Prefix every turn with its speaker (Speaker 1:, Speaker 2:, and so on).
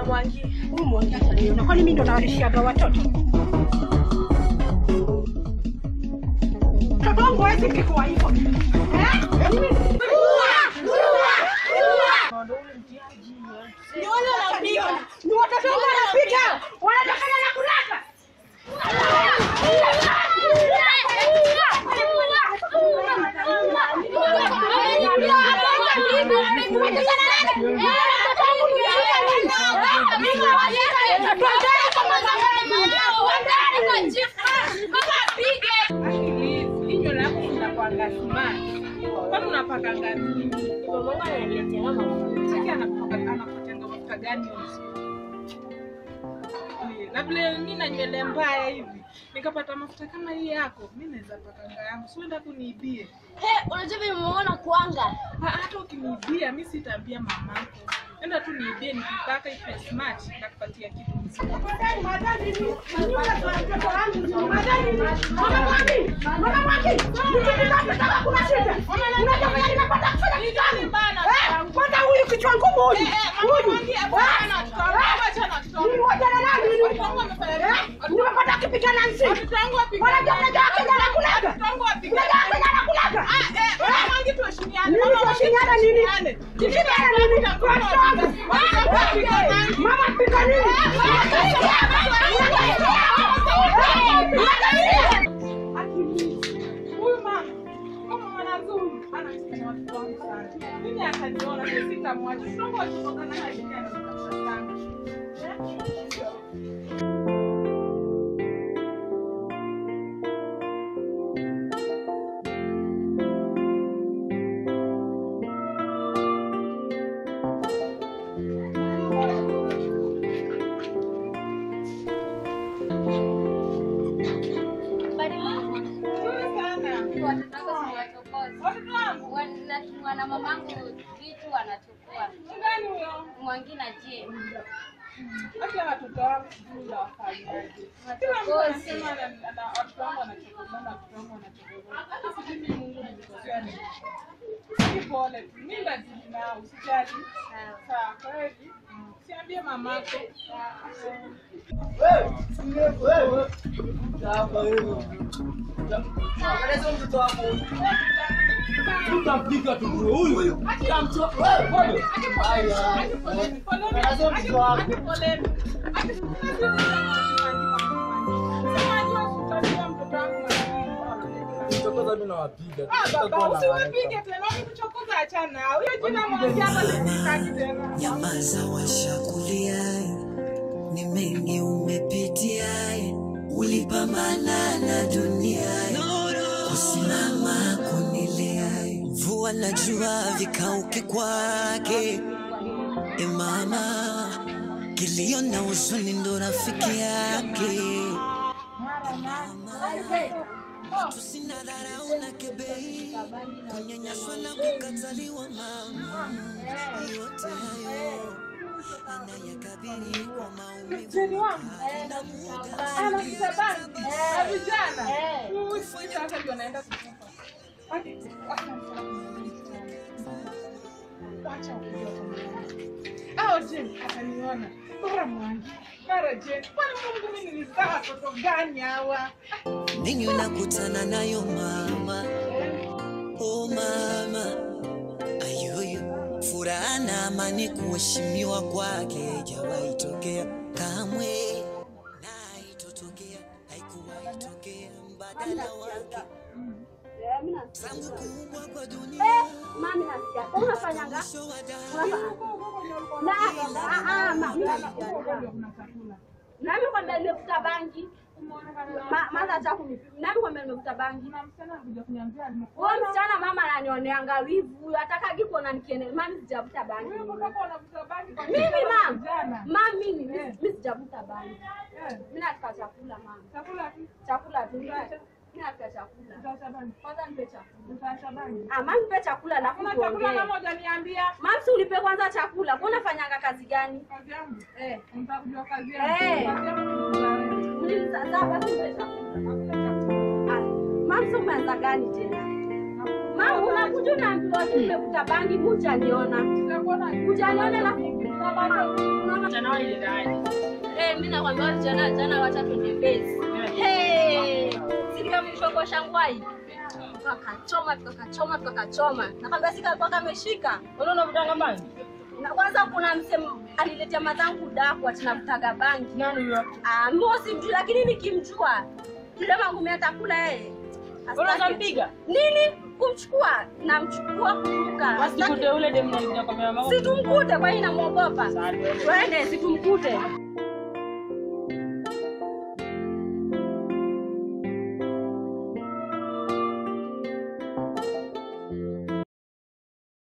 Speaker 1: Mwangi.
Speaker 2: Huyu Mwangi ataniona. Kwani mimi ndo nawalishiaga watoto? Mtoto wangu hawezi kikuwa hivyo. Eh? Mimi
Speaker 1: Ni wale wanapiga.
Speaker 2: ni watoto wangu wanapiga. Wanatokana na kulaka.
Speaker 3: Kinywa lako linakuanga smart. Kwani unapaka ngapi?
Speaker 1: Mamangu ananiletea mafuta.
Speaker 3: Sasa anapaka anapatanga mafuta gani hizo? Na vile mimi na nywele mbaya hivi, nikapata mafuta kama hii yako, mimi naweza pakanga yangu. Si uenda kuniibie.
Speaker 1: He, unajua vile nimeona kuanga.
Speaker 3: Ha, hata ukiniibia mimi sitaambia mamako. Enda tu niibie nikipaka ife smart nakupatia kitu mzuri.
Speaker 2: Kwanza huyu kichwa ngumu huyu. Huyu. Nimepata akipika na nzi. Wanajua unajua Kenya anakulaga. Unajua Kenya anakulaga. Nini tuwashinyana nini? Tushindane nini? Mama pika nini?
Speaker 3: Huyu mama, kama mwanazuri, anasikia watoto wangu sana. Mimi akaniona, mimi sitamwacha. Tunaomba tutokana na hali ya sana. Nzuri sana. Watoto wangu,
Speaker 4: wanatumwa na mamangu vitu wanachukua
Speaker 3: nani huyo?
Speaker 4: mwangina je
Speaker 3: Hata watoto wangu sijui nawafanyaje. Kila mtu anasema ana- ana- watoto wangu wanachokozana, watoto wangu wanachokozana. Hata sijui mimi Mungu nilikosea nini. Ni pole tu. Mimi lazima nao, usijali. Sawa, kweli. Siambie mamako.
Speaker 5: Tutampiga tu huyu. Mchokoza mimi nawapiga.
Speaker 3: Usiwapige tena, ukimchokoza achana. Huyo jina moja hapa sitaki tena.
Speaker 6: Nyamaza, washakulia, ni mengi umepitia, ulipambana na dunia, kusimama kunilea, mvua na jua vikauke kwake. E mama, kilio na huzuni ndo rafiki yake. Tusina dharau na kebei, kunyanyaswa na kukataliwa mama, yote hayo anayakabili kwa maumivu
Speaker 3: Mteni wangu ana kitabani na vijana. Huyu sasa ndio anaenda kukufa. Wacha- wacha ujue kama- Au je, ataniona bora mwangi mara je, kwani Mungu mimi nilizaa watoto gani hawa?
Speaker 6: ninyi unakutana nayo mama oh mama ayoyo furaha na amani kuheshimiwa kwake jawahi tokea kamwe na haitotokea haikuwahi tokea mbadala wake tangu kuumbwa kwa dunia
Speaker 7: Mami nasikia. Kwa unafanyanga?
Speaker 6: mwisho wa dahari
Speaker 7: Na ah ah mami nasikia.
Speaker 3: Ndio kuna chakula.
Speaker 7: Nami kwambia nimefuta bangi. Ma- Maza cha kumi. Nami kwambia nimefuta bangi.
Speaker 3: Kuna msichana alikuja kuniambia nimekuwa
Speaker 7: Huyo msichana mama ananioneanga wivu. Huyo atakagi kuona nikiende. Mami sijavuta bangi.
Speaker 3: wewe kama unavuta bangi kwa
Speaker 7: Mimi mam.
Speaker 3: vijana.
Speaker 7: Mami mimi mimi sijavuta bangi.
Speaker 3: Eh,
Speaker 7: Mimi nataka chakula mama.
Speaker 3: chakula tu.
Speaker 7: Chakula tu. Mimi nataka chakula.
Speaker 3: Utaacha bangi.
Speaker 7: Kwanza nipe chakula.
Speaker 3: Utaacha bangi.
Speaker 7: Ah, mami nipe chakula na
Speaker 3: Kuna chakula
Speaker 7: kuongea.
Speaker 3: mama hujaniambia.
Speaker 7: Mami si ulipe kwanza chakula. Kwa unafanyanga kazi gani?
Speaker 3: Kazi yangu.
Speaker 7: Eh.
Speaker 3: Unataka kujua kazi
Speaker 7: Eh.
Speaker 3: yangu. Kazi yangu ni kuzaa.
Speaker 7: Mlinizaza basi nipe chakula. Ah, Mami si umeanza gani tena? Mama unakuja unaambiwa tu nimevuta bangi hujaniona. Hujaniona na unamaliza
Speaker 1: Mchana wao iliendaje?
Speaker 7: Eh, mimi nakwambia jana jana wacha twende base. Hey, sikia mshoko shangwai. Tukakachoma, tukakachoma, tukakachoma. Nakwambia sika kwa kameshika.
Speaker 1: Unaona mtanga bangi?
Speaker 7: Na kwanza kuna msemo aliletea mazangu daku ati navutaga bangi.
Speaker 1: Nani huyo?
Speaker 7: Ah, mimi simjui lakini nikimjua yule mangumi atakula yeye.
Speaker 1: Unaweza mpiga?
Speaker 7: Nini? Kumchukua, namchukua kuruka.
Speaker 1: Basi tukute ule demu alikuja kwa mama.
Speaker 7: Situmkute kwa hiyo namwogopa. Twende situmkute.